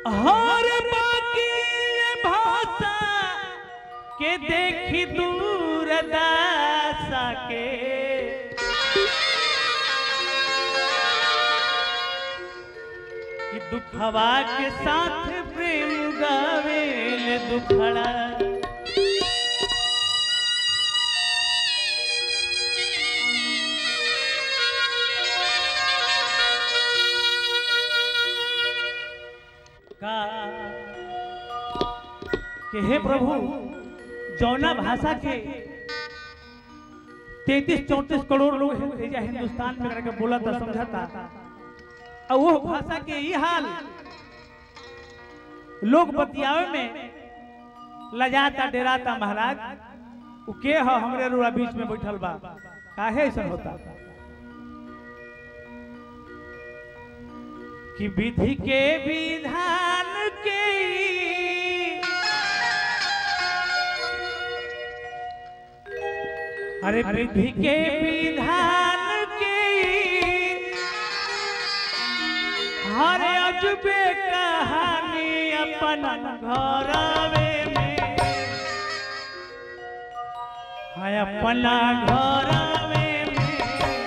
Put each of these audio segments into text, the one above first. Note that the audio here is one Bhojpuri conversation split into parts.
हर बाकी ये भाषा के देखी दूर दासा के कि दुखवा के साथ प्रेम गावेल दुखड़ा का कि हे प्रभु जौना भाषा के तैतीस चौंतीस करोड़ लोग हैं एजा हिंदुस्तान में करके बोला था समझाता और वो भाषा के ही हाल लोग बतियावे में लजाता डेराता महाराज उ के ह हमरे रुआ बीच में बैठल बा काहे ऐसा होता कि विधि के विधान के अरे विधि के विधान के हर अजबे कहानी अपन घरवे में है अपना घरवे में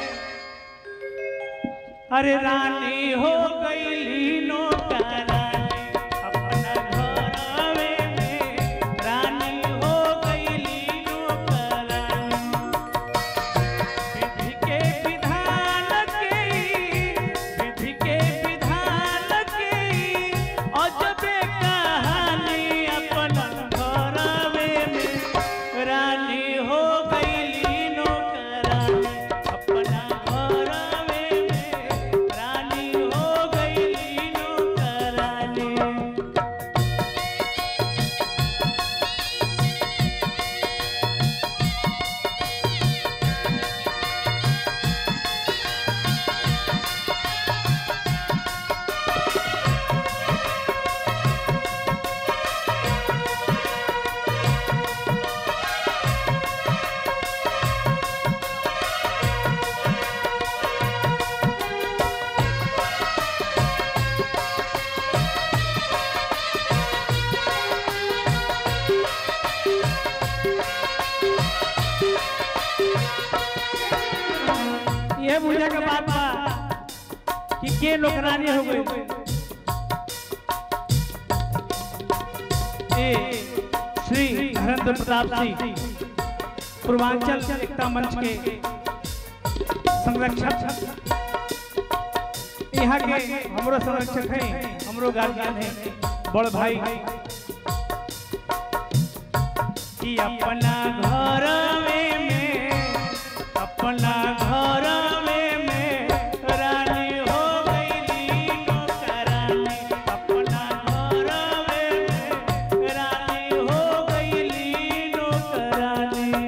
अरे रानी हो गई नौकरानी अपना घरवे में रानी हो गई नौकरानी विधि के विधान के विधि के विधान के अजबे कहानी अपन घरवे में रानी हो गई नौकरानी अपना घरवे में रानी हो गई नौकरानी ये बुझे के बात बा कि के नौकरानी हो गई ए श्री हरेंद्र प्रताप सिंह पूर्वांचल एकता मंच के संरक्षक यहाँ के हमरो संरक्षक है हमरो गार्जियन है बड़ भाई कि अपना घर में अपना घर में रानी हो गई नौकरानी अपना घर में रानी हो गई नौकरानी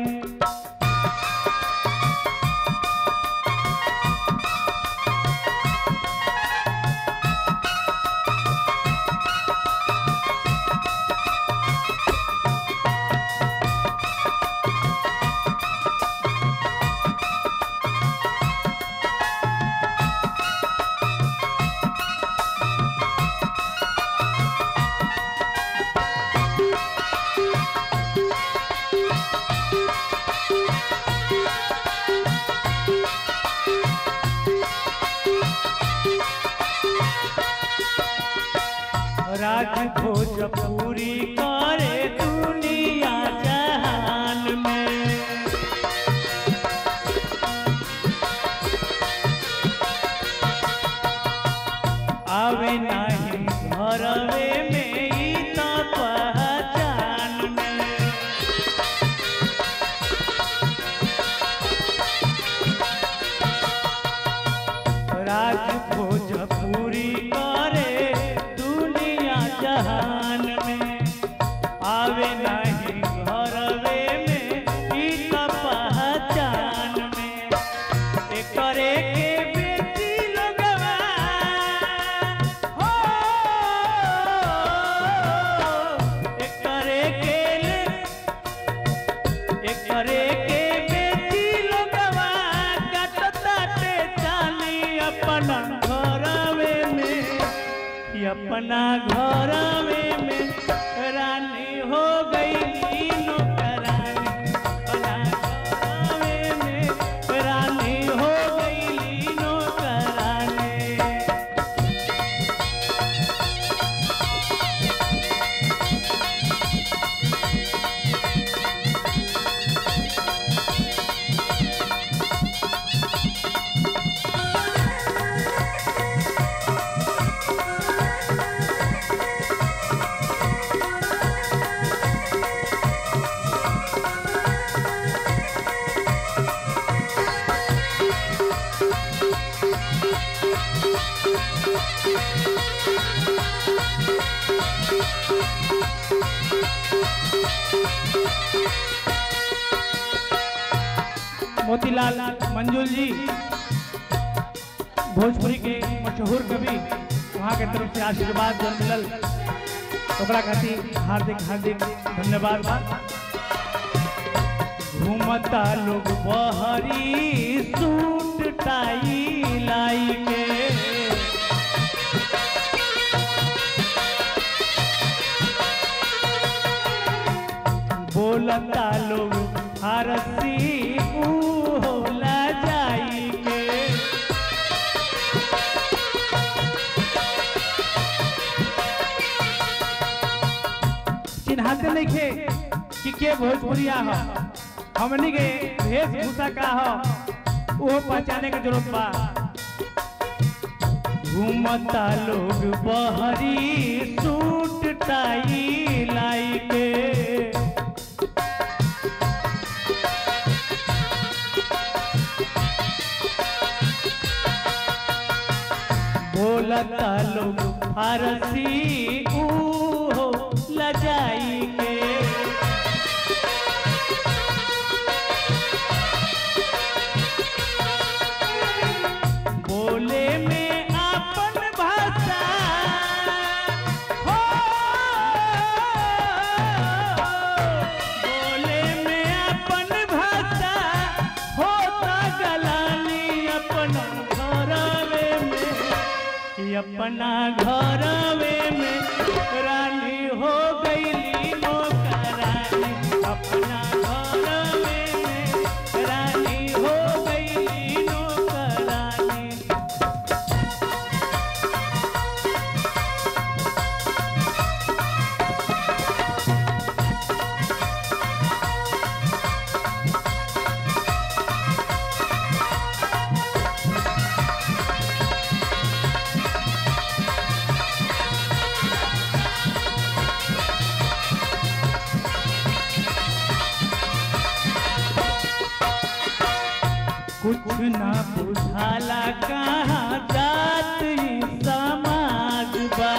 राज भोजपुरी करे दुनिया जहान में आवे नहीं घरवे में ई त पहचान में राज भोजपुरी करे दुनिया जहान में आवे नहीं घरवे में ई त पहचान में एकरे के बेटी लोगवा हो एकरे के एकरे के बेटी लोगवा कटताटे चाली अपन घर कि अपना घर में में रानी हो गई नौकरानी अपना घर में में रानी हो गई नौकरानी मोतीलाल मंजुल जी भोजपुरी के मशहूर कवि वहाँ के तरफ से आशीर्वाद जन मिलल ओकरा खातिर हार्दिक हार्दिक धन्यवाद बा घूमता लोग बहरी सूट टाई लाई के बोलता लोग फारसी ऊ होला जाई के चिन्हाते नहीं खे कि के भोजपुरिया हो हमनी के वेशभूषा का हो वो पहचाने के जरूरत बा घूमता लोग बहरी सूट टाई लाई के बोलता लोग फारसी ऊ हो लजाई के बोले में आपन भाषा हो बोले में आपन भाषा होता गलानी अपना घरवे में कि अपना घरवे में रानी हो गईली नौकरानी अपना घरवे में रानी हो गईली नौकरानी कुछ ना बुझाला कहाँ जात ही समाज बा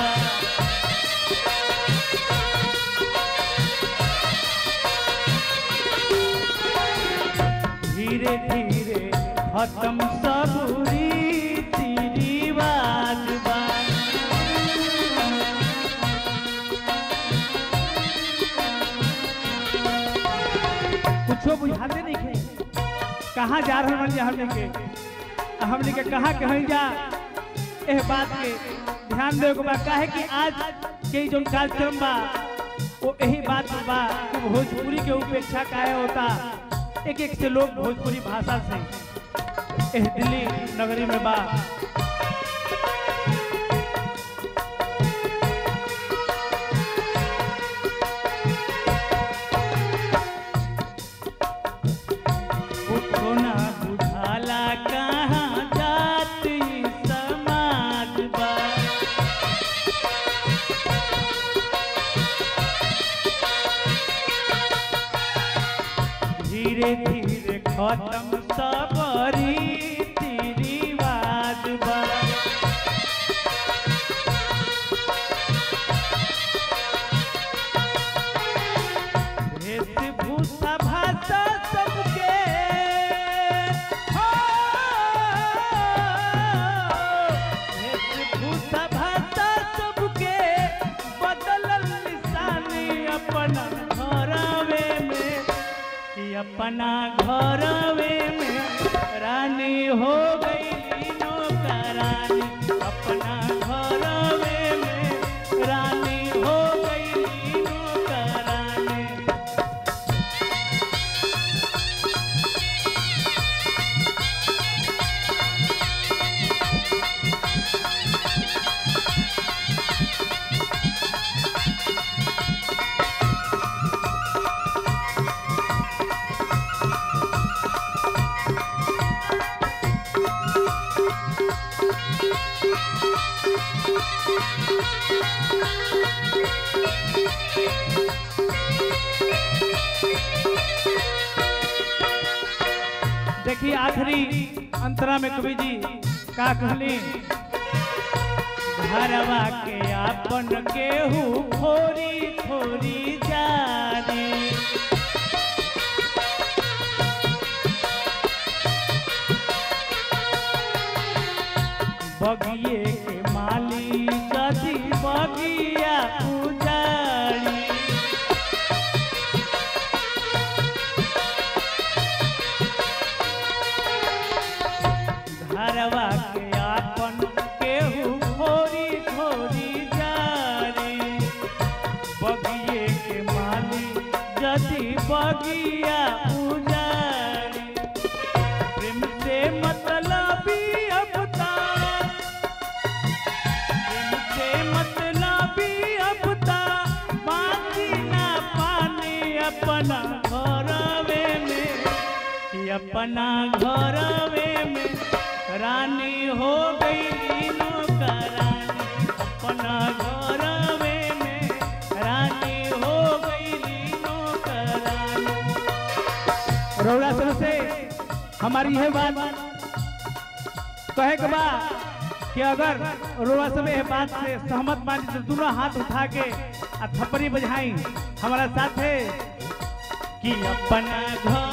धीरे धीरे खत्म सब रीति रिवाज बा कुछो बुझाते नहीं खे कहाँ जा रहे मन जा हमने के आ हमने के कहाँ कहीं जा एह बात के ध्यान देवे के बा काहे कि आज के जो कार्यक्रम बा वो यही बात पे बा कि भोजपुरी के उपेक्षा काहे होता एक एक से लोग भोजपुरी भाषा से एह दिल्ली नगरी में बा कुछो ना बुझाला कहाँ जाति समाज बा धीरे धीरे खत्म सब रीति रिवाज बा वेशभूषा भाषा सबके हो वेशभूषा भाषा सबके बदलल निशानी अपना घरवे में कि अपना घरवे में रानी हो गई नौकरानी अपना घरवे में देखिए आखिरी अंतरा में कवि जी का कहली घरवा के आपन केहू थोरी थोरी जाने बगिए के माली जदी बगिया उजाड़ी घरवा के आपन केहू थोरी थोरी जारी बगिए के माली जदी बगिया उजारी प्रेम से मतलबी अबता प्रेम से मतलबी अबता बाकी ना पानी अपना घरवे में कि अपना घरवे में रानी हो गई नौकरानी अपना घरवे में रानी हो गई नौकरानी रौरा सर से हमारी यह बात कहे के बा कि अगर रौरा सब यह बात से सहमत मानी तो दोनों हाथ उठा के आ थप्पड़ी बजाई हमारा साथ है कि अपना घर